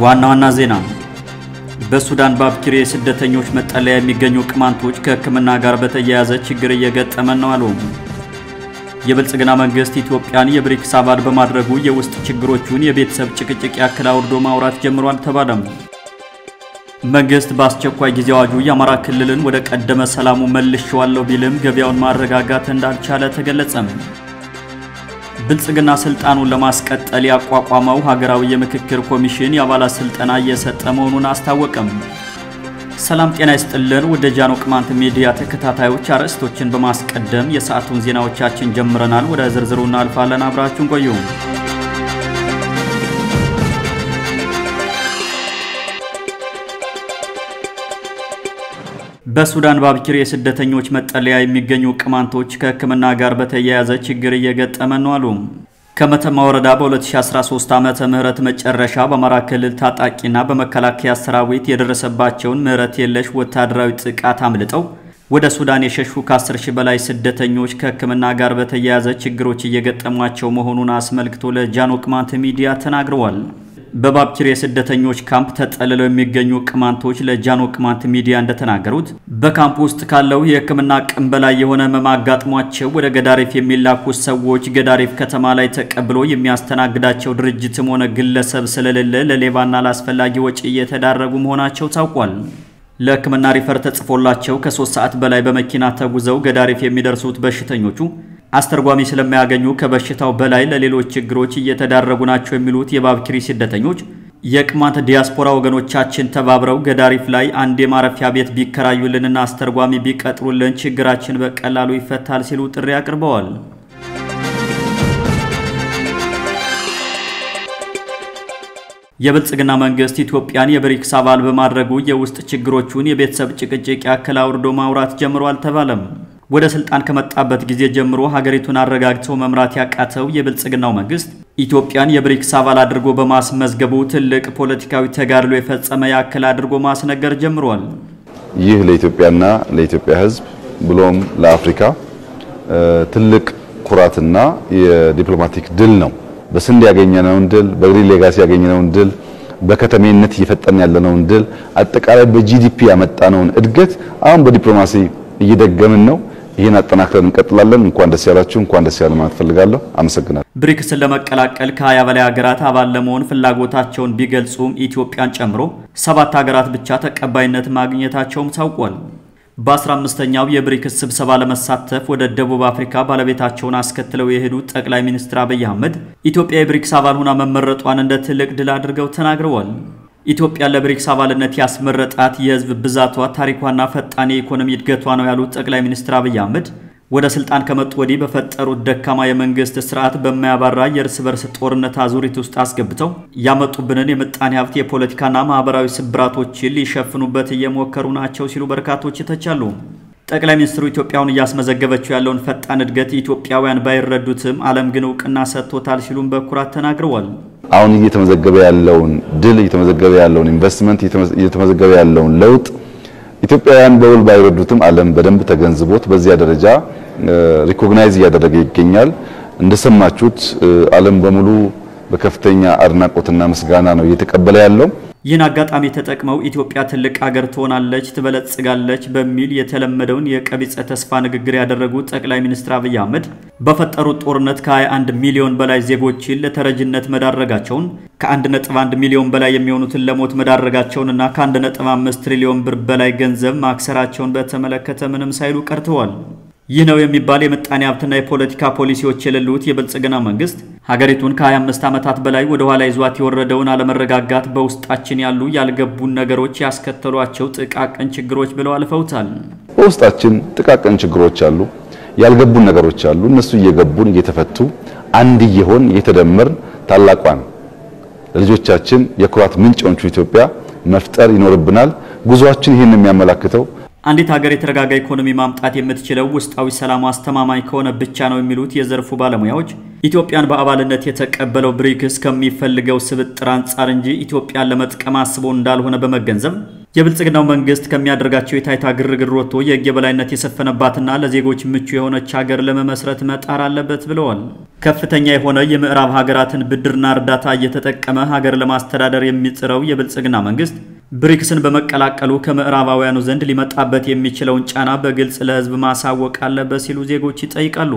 ዋና ዋና ዜና በሱዳን ባብኪር የስደተኞች መጠለያ የሚገኙ ቅማንቶች ከሕክምና ጋር በተያያዘ ችግር እየገጠመን ነው አሉ። የብልጽግና መንግስት ኢትዮጵያን የብሪክስ አባል በማድረጉ የውስጥ ችግሮቹን የቤተሰብ ጭቅጭቅ ያክል አውርዶ ማውራት ጀምሯል ተባለም። መንግስት በአስቸኳይ ጊዜ አዋጁ የአማራ ክልልን ወደ ቀደመ ሰላሙ መልሼዋለሁ ቢልም ገበያውን ማረጋጋት እንዳልቻለ ተገለጸም። ብልጽግና ስልጣኑን ለማስቀጠል ያቋቋመው ሀገራዊ የምክክር ኮሚሽን የአባላት ስልጠና እየሰጠ መሆኑን አስታወቀም። ሰላም ጤና ይስጥልን። ወደ ጃኖ ቅማንት ሚዲያ ተከታታዮች አርዕስቶችን በማስቀደም የሰዓቱን ዜናዎቻችን ጀምረናል። ወደ ዝርዝሩ እናልፋለን። አብራችሁን ቆዩ። በሱዳን ባብኪር የስደተኞች መጠለያ የሚገኙ ቅማንቶች ከሕክምና ጋር በተያያዘ ችግር እየገጠመ ነው አሉ። ከመተማ ወረዳ በ2013 ዓመተ ምህረት መጨረሻ በአማራ ክልል ታጣቂና በመከላከያ ሰራዊት የደረሰባቸውን ምህረት የለሽ ወታደራዊ ጥቃት አምልጠው ወደ ሱዳን የሸሹ ከ10 ሺህ በላይ ስደተኞች ከሕክምና ጋር በተያያዘ ችግሮች እየገጠሟቸው መሆኑን አስመልክቶ ለጃኖ ቅማንት ሚዲያ ተናግረዋል። በባብኪር የስደተኞች ካምፕ ተጠልለው የሚገኙ ቅማንቶች ለጃኖ ቅማንት ሚዲያ እንደተናገሩት በካምፕ ውስጥ ካለው የሕክምና አቅም በላይ የሆነ ህመም አጋጥሟቸው ወደ ገዳሪፍ የሚላኩት ሰዎች ገዳሪፍ ከተማ ላይ ተቀብሎ የሚያስተናግዳቸው ድርጅትም ሆነ ግለሰብ ስለሌለ ለሌባና ላስፈላጊ ወጪ እየተዳረጉ መሆናቸው ታውቋል። ለሕክምና ሪፈር ተጽፎላቸው ከሶስት ሰዓት በላይ በመኪና ተጉዘው ገዳሪፍ የሚደርሱት በሽተኞቹ አስተርጓሚ ስለማያገኙ ከበሽታው በላይ ለሌሎች ችግሮች እየተዳረጉ ናቸው የሚሉት የባብኪሪ ስደተኞች የቅማንት ዲያስፖራ ወገኖቻችን ተባብረው ገዳሪፍ ላይ አንድ የማረፊያ ቤት ቢከራዩልንና አስተርጓሚ ቢቀጥሩልን ችግራችን በቀላሉ ይፈታል ሲሉ ጥሪ አቅርበዋል። የብልጽግና መንግስት ኢትዮጵያን የብሪክስ አባል በማድረጉ የውስጥ ችግሮቹን የቤተሰብ ጭቅጭቅ ያክል አውርዶ ማውራት ጀምሯል ተባለም። ወደ ስልጣን ከመጣበት ጊዜ ጀምሮ ሀገሪቱን አረጋግተው መምራት ያቃተው የብልጽግናው መንግስት ኢትዮጵያን የብሪክስ አባል አድርጎ በማስመዝገቡ ትልቅ ፖለቲካዊ ተጋድሎ የፈጸመ ያክል አድርጎ ማስነገር ጀምሯል። ይህ ለኢትዮጵያና ለኢትዮጵያ ሕዝብ ብሎም ለአፍሪካ ትልቅ ኩራትና የዲፕሎማቲክ ድል ነው። በስንዴ ያገኘነውን ድል፣ በግሪን ሌጋሲ ያገኘነውን ድል፣ በከተሜነት እየፈጠን ያለነውን ድል፣ አጠቃላይ በጂዲፒ ያመጣነውን እድገት አሁን በዲፕሎማሲ እየደገምን ነው። ይህን አጠናክረን እንቀጥላለን። እንኳን ደስ ያላችሁ፣ እንኳን ደስ ያለ ማለት ፈልጋለሁ። አመሰግናለሁ። ብሪክስን ለመቀላቀል ከ20 በላይ ሀገራት አባል ለመሆን ፍላጎታቸውን ቢገልጹም ኢትዮጵያን ጨምሮ ሰባት ሀገራት ብቻ ተቀባይነት ማግኘታቸውም ታውቋል። በ15ኛው የብሪክስ ስብሰባ ለመሳተፍ ወደ ደቡብ አፍሪካ ባለቤታቸውን አስከትለው የሄዱት ጠቅላይ ሚኒስትር አብይ አህመድ ኢትዮጵያ የብሪክስ አባል ሆና መመረጧን እንደ ትልቅ ድል አድርገው ተናግረዋል። ኢትዮጵያ ለብሪክስ አባልነት ያስመረጣት የሕዝብ ብዛቷ፣ ታሪኳና ፈጣን የኢኮኖሚ እድገቷ ነው ያሉት ጠቅላይ ሚኒስትር አብይ አህመድ ወደ ስልጣን ከመጡ ወዲህ በፈጠሩት ደካማ የመንግስት ስርዓት በማያባራ የእርስ በርስ ጦርነት አዙሪት ውስጥ አስገብተው ያመጡብንን የምጣኔ ሀብት የፖለቲካና ማህበራዊ ስብራቶችን ሊሸፍኑበት እየሞከሩ ናቸው ሲሉ በርካቶች ይተቻሉ። ጠቅላይ ሚኒስትሩ ኢትዮጵያውን እያስመዘገበችው ያለውን ፈጣን እድገት ኢትዮጵያውያን ባይረዱትም ዓለም ግን እውቅና ሰጥቶታል ሲሉም በኩራት ተናግረዋል። አሁን እየተመዘገበ ያለውን ድል፣ እየተመዘገበ ያለውን ኢንቨስትመንት፣ እየተመዘገበ ያለውን ለውጥ ኢትዮጵያውያን በውል ባይረዱትም ዓለም በደንብ ተገንዝቦት በዚያ ደረጃ ሪኮግናይዝ እያደረገ ይገኛል። እንደሰማችሁት ዓለም በሙሉ በከፍተኛ አድናቆትና ምስጋና ነው እየተቀበለ ያለው። ይህን አጋጣሚ ተጠቅመው ኢትዮጵያ ትልቅ ሀገር ትሆናለች፣ ትበለጽጋለች በሚል የተለመደውን የቀቢጸ ተስፋ ንግግር ያደረጉት ጠቅላይ ሚኒስትር አብይ አህመድ በፈጠሩት ጦርነት ከ21 ሚሊዮን በላይ ዜጎችን ለተረጅነት መዳረጋቸውን ከ1.1 ሚሊዮን በላይ የሚሆኑትን ለሞት መዳረጋቸውንና ከ1.5 ትሪሊዮን ብር በላይ ገንዘብ ማክሰራቸውን በተመለከተ ምንም ሳይሉ ቀርተዋል። ይህ ነው የሚባል የምጣኔ ሀብትና የፖለቲካ ፖሊሲዎች የሌሉት የብልጽግና መንግስት ሀገሪቱን ከ25 ዓመታት በላይ ወደ ኋላ ይዟት የወረደውን አለመረጋጋት በውስጣችን ያሉ ያልገቡን ነገሮች ያስከተሏቸው ጥቃቅን ችግሮች ብለው አልፈውታል። በውስጣችን ጥቃቅን ችግሮች አሉ፣ ያልገቡን ነገሮች አሉ። እነሱ እየገቡን እየተፈቱ አንድ እየሆን እየተደመርን ታላቋን ለልጆቻችን የኩራት ምንጭ የሆነችው ኢትዮጵያ መፍጠር ይኖርብናል። ጉዟችን ይህን የሚያመላክተው አንዲት ሀገር የተረጋጋ ኢኮኖሚ ማምጣት የምትችለው ውስጣዊ ሰላም አስተማማኝ ከሆነ ብቻ ነው የሚሉት የዘርፉ ባለሙያዎች ኢትዮጵያን በአባልነት የተቀበለው ብሪክስ ከሚፈልገው ስብጥር አንጻር እንጂ ኢትዮጵያን ለመጥቀም አስቦ እንዳልሆነ በመገንዘብ የብልጽግናው መንግስት ከሚያደርጋቸው የታይታ ግርግር ወጥቶ የህግ የበላይነት የሰፈነባትና ለዜጎች ምቹ የሆነች ሀገር ለመመስረት መጣር አለበት ብለዋል። ከፍተኛ የሆነ የምዕራብ ሀገራትን ብድርና እርዳታ እየተጠቀመ ሀገር ለማስተዳደር የሚጥረው የብልጽግና መንግስት ብሪክስን በመቀላቀሉ ከምዕራባውያኑ ዘንድ ሊመጣበት የሚችለውን ጫና በግልጽ ለህዝብ ማሳወቅ አለበት ሲሉ ዜጎች ይጠይቃሉ።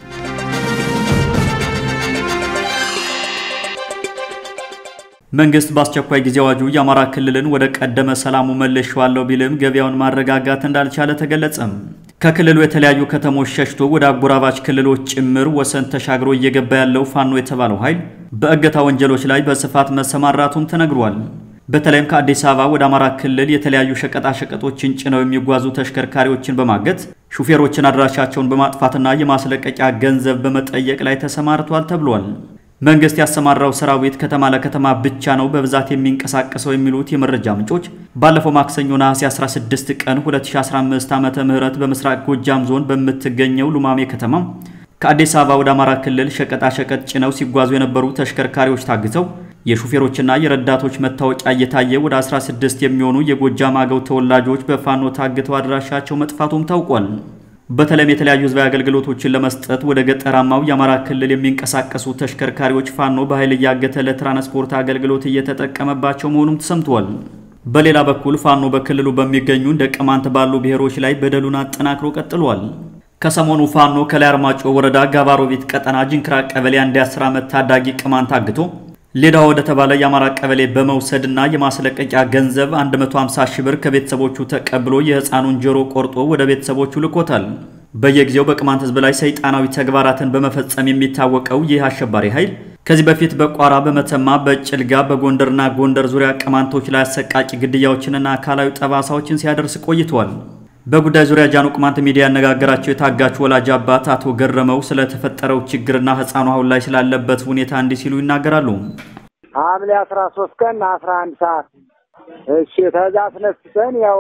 መንግስት በአስቸኳይ ጊዜ አዋጁ የአማራ ክልልን ወደ ቀደመ ሰላሙ መልሼዋለሁ ቢልም ገበያውን ማረጋጋት እንዳልቻለ ተገለጸም። ከክልሉ የተለያዩ ከተሞች ሸሽቶ ወደ አጎራባች ክልሎች ጭምር ወሰን ተሻግሮ እየገባ ያለው ፋኖ የተባለው ኃይል በእገታ ወንጀሎች ላይ በስፋት መሰማራቱም ተነግሯል። በተለይም ከአዲስ አበባ ወደ አማራ ክልል የተለያዩ ሸቀጣሸቀጦችን ጭነው የሚጓዙ ተሽከርካሪዎችን በማገት ሹፌሮችን አድራሻቸውን በማጥፋትና የማስለቀቂያ ገንዘብ በመጠየቅ ላይ ተሰማርቷል ተብሏል። መንግስት ያሰማራው ሰራዊት ከተማ ለከተማ ብቻ ነው በብዛት የሚንቀሳቀሰው የሚሉት የመረጃ ምንጮች ባለፈው ማክሰኞ ነሐሴ 16 ቀን 2015 ዓመተ ምህረት በምስራቅ ጎጃም ዞን በምትገኘው ሉማሜ ከተማ ከአዲስ አበባ ወደ አማራ ክልል ሸቀጣሸቀጥ ጭነው ሲጓዙ የነበሩ ተሽከርካሪዎች ታግተው የሹፌሮችና የረዳቶች መታወቂያ እየታየ ወደ 16 የሚሆኑ የጎጃም አገው ተወላጆች በፋኖ ታግተው አድራሻቸው መጥፋቱም ታውቋል። በተለይም የተለያዩ ህዝባዊ አገልግሎቶችን ለመስጠት ወደ ገጠራማው የአማራ ክልል የሚንቀሳቀሱ ተሽከርካሪዎች ፋኖ በኃይል እያገተ ለትራንስፖርት አገልግሎት እየተጠቀመባቸው መሆኑም ተሰምቷል። በሌላ በኩል ፋኖ በክልሉ በሚገኙ እንደ ቅማንት ባሉ ብሔሮች ላይ በደሉን አጠናክሮ ቀጥሏል። ከሰሞኑ ፋኖ ከላይ አርማጮ ወረዳ ጋባሮቢት ቀጠና ጅንክራ ቀበሌ አንድ የአስር ዓመት ታዳጊ ቅማንት አግቶ ሌዳ ወደ ተባለ የአማራ ቀበሌ በመውሰድና የማስለቀቂያ ገንዘብ 150 ሺህ ብር ከቤተሰቦቹ ተቀብሎ የህፃኑን ጆሮ ቆርጦ ወደ ቤተሰቦቹ ልኮታል። በየጊዜው በቅማንት ህዝብ ላይ ሰይጣናዊ ተግባራትን በመፈጸም የሚታወቀው ይህ አሸባሪ ኃይል ከዚህ በፊት በቋራ፣ በመተማ፣ በጭልጋ፣ በጎንደርና ጎንደር ዙሪያ ቅማንቶች ላይ አሰቃቂ ግድያዎችንና አካላዊ ጠባሳዎችን ሲያደርስ ቆይቷል። በጉዳይ ዙሪያ ጃኖ ቅማንት ሚዲያ ያነጋገራቸው የታጋች ወላጅ አባት አቶ ገረመው ስለተፈጠረው ችግርና ህፃኑ አሁን ላይ ስላለበት ሁኔታ እንዲህ ሲሉ ይናገራሉ። ሐምሌ አስራ ሶስት ቀን አስራ አንድ ሰዓት እሺ፣ ከዛ አስነስተን ያው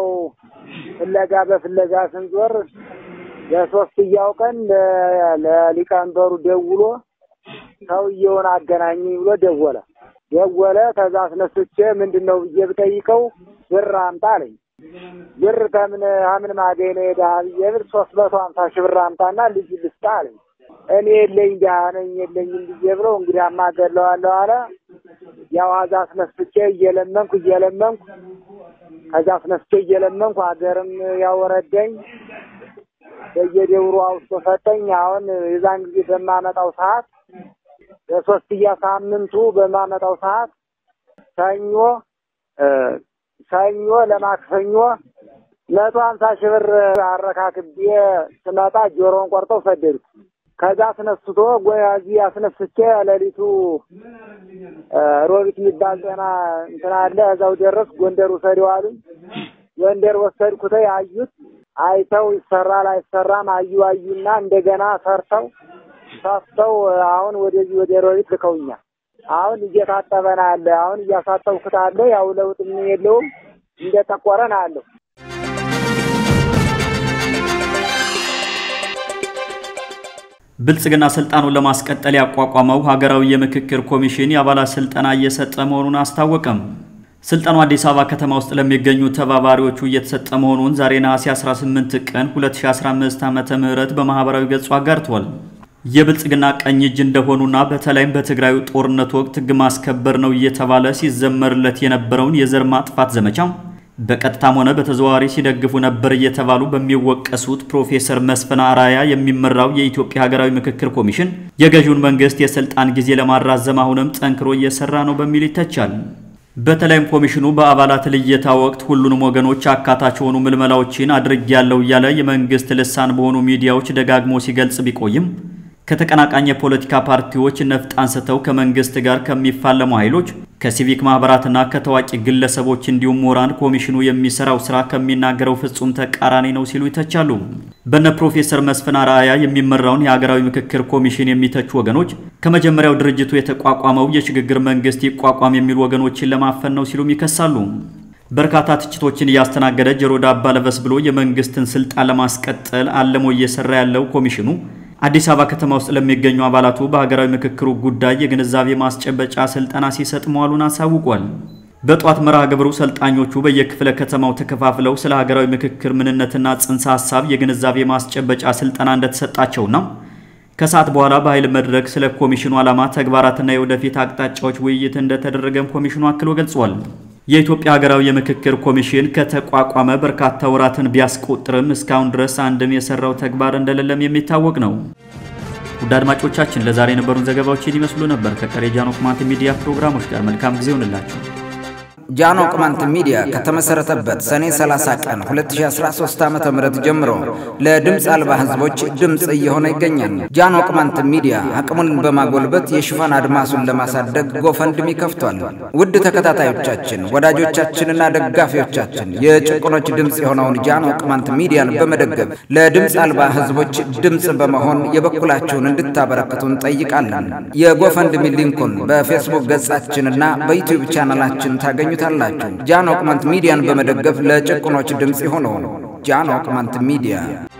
ፍለጋ በፍለጋ ስንዞር ለሶስትያው ቀን ለሊቀመንበሩ ደውሎ ሰውየውን አገናኝ ብሎ ደወለ ደወለ። ከዛ አስነስቼ ምንድን ነው ብዬ ብጠይቀው ብር አምጣ አለኝ። ብር ከምን አምን ማገኝ ነው የድሀ ብዬ ብር ሶስት መቶ ሀምሳ ሺህ ብር አምጣና ልጅ ልስጣ አለኝ። እኔ የለኝ ድሀ ነኝ የለኝም ብዬ ብለው እንግዲህ አማገለዋለሁ አለ። ያው አዛ አስነስቼ እየለመንኩ እየለመንኩ ከዛ አስነስቼ እየለመንኩ ሀገርም ያወረደኝ በየደብሩ አውስቶ ሰጠኝ። አሁን የዛን ጊዜ በማመጣው ሰዓት በሶስትያ ሳምንቱ በማመጣው ሰዓት ሰኞ ሰኞ ለማክሰኞ መቶ ሀምሳ ሺህ ብር አረካክቤ ስመጣ ጆሮውን ቆርጠው ሰደዱት። ከዛ አስነስቶ እዚህ አስነስቼ ሌሊቱ ሮቢት የሚባል ጤና እንትን አለ እዛው ደረስ ጎንደር ውሰደው አሉኝ። ጎንደር ወሰድኩት። አዩት አይተው ይሰራል አይሰራም አዩ አዩና እንደገና ሰርተው ሰፍተው አሁን ወደዚህ ወደ ሮቢት ልከውኛል። አሁን እየታጠበ ነው አለ። አሁን እያሳጠብኩት አለ። ያው ለውጥ ምን የለውም እንደጠቆረ ነው አለው። ብልጽግና ስልጣኑን ለማስቀጠል ያቋቋመው ሀገራዊ የምክክር ኮሚሽን የአባላት ስልጠና እየሰጠ መሆኑን አስታወቀም። ስልጠናው አዲስ አበባ ከተማ ውስጥ ለሚገኙ ተባባሪዎቹ እየተሰጠ መሆኑን ዛሬ ነሐሴ 18 ቀን 2015 ዓ.ም በማህበራዊ ገጹ አጋርቷል። የብልጽግና ቀኝ እጅ እንደሆኑና በተለይም በትግራዩ ጦርነት ወቅት ሕግ ማስከበር ነው እየተባለ ሲዘመርለት የነበረውን የዘር ማጥፋት ዘመቻ በቀጥታም ሆነ በተዘዋዋሪ ሲደግፉ ነበር እየተባሉ በሚወቀሱት ፕሮፌሰር መስፍን አራያ የሚመራው የኢትዮጵያ ሀገራዊ ምክክር ኮሚሽን የገዢውን መንግስት የስልጣን ጊዜ ለማራዘም አሁንም ጠንክሮ እየሰራ ነው በሚል ይተቻል። በተለይም ኮሚሽኑ በአባላት ልየታ ወቅት ሁሉንም ወገኖች አካታች የሆኑ ምልመላዎችን አድርጌያለሁ እያለ የመንግስት ልሳን በሆኑ ሚዲያዎች ደጋግሞ ሲገልጽ ቢቆይም ከተቀናቃኝ የፖለቲካ ፓርቲዎች ነፍጥ አንስተው ከመንግስት ጋር ከሚፋለሙ ኃይሎች ከሲቪክ ማህበራትና ከታዋቂ ግለሰቦች እንዲሁም ምሁራን ኮሚሽኑ የሚሰራው ስራ ከሚናገረው ፍጹም ተቃራኒ ነው ሲሉ ይተቻሉ። በነ ፕሮፌሰር መስፍን አርአያ የሚመራውን የሀገራዊ ምክክር ኮሚሽን የሚተቹ ወገኖች ከመጀመሪያው ድርጅቱ የተቋቋመው የሽግግር መንግስት ይቋቋም የሚሉ ወገኖችን ለማፈን ነው ሲሉም ይከሳሉ። በርካታ ትችቶችን እያስተናገደ ጆሮ ዳባ ልበስ ብሎ የመንግስትን ስልጣን ለማስቀጠል አልሞ እየሰራ ያለው ኮሚሽኑ አዲስ አበባ ከተማ ውስጥ ለሚገኙ አባላቱ በሀገራዊ ምክክሩ ጉዳይ የግንዛቤ ማስጨበጫ ስልጠና ሲሰጥ መዋሉን አሳውቋል። በጧት መርሃ ግብሩ ሰልጣኞቹ በየክፍለ ከተማው ተከፋፍለው ስለ ሀገራዊ ምክክር ምንነትና ጽንሰ ሀሳብ የግንዛቤ ማስጨበጫ ስልጠና እንደተሰጣቸውና ከሰዓት በኋላ በኃይል መድረክ ስለ ኮሚሽኑ ዓላማ፣ ተግባራትና የወደፊት አቅጣጫዎች ውይይት እንደተደረገም ኮሚሽኑ አክሎ ገልጿል። የኢትዮጵያ ሀገራዊ የምክክር ኮሚሽን ከተቋቋመ በርካታ ወራትን ቢያስቆጥርም እስካሁን ድረስ አንድም የሰራው ተግባር እንደሌለም የሚታወቅ ነው። ውድ አድማጮቻችን ለዛሬ የነበሩን ዘገባዎችን ይመስሉ ነበር። ከቀሪ ጃኖ ቅማንት ሚዲያ ፕሮግራሞች ጋር መልካም ጊዜ ይሆንላችሁ። ጃኖ ቅማንት ሚዲያ ከተመሰረተበት ሰኔ 30 ቀን 2013 ዓ ም ጀምሮ ለድምፅ አልባ ህዝቦች ድምፅ እየሆነ ይገኛል። ጃኖ ቅማንት ሚዲያ አቅሙን በማጎልበት የሽፋን አድማሱን ለማሳደግ ጎፈንድሚ ከፍቷል። ውድ ተከታታዮቻችን፣ ወዳጆቻችንና ደጋፊዎቻችን የጭቁኖች ድምፅ የሆነውን ጃኖ ቅማንት ሚዲያን በመደገፍ ለድምፅ አልባ ህዝቦች ድምፅ በመሆን የበኩላችሁን እንድታበረክቱ እንጠይቃለን። የጎፈንድሚ ሊንኩን በፌስቡክ ገጻችንና በዩቲዩብ ቻናላችን ታገኙ ታላችሁ ጃኖ ቅማንት ሚዲያን በመደገፍ ለጭቁኖች ድምፅ የሆነው ጃኖ ቅማንት ሚዲያ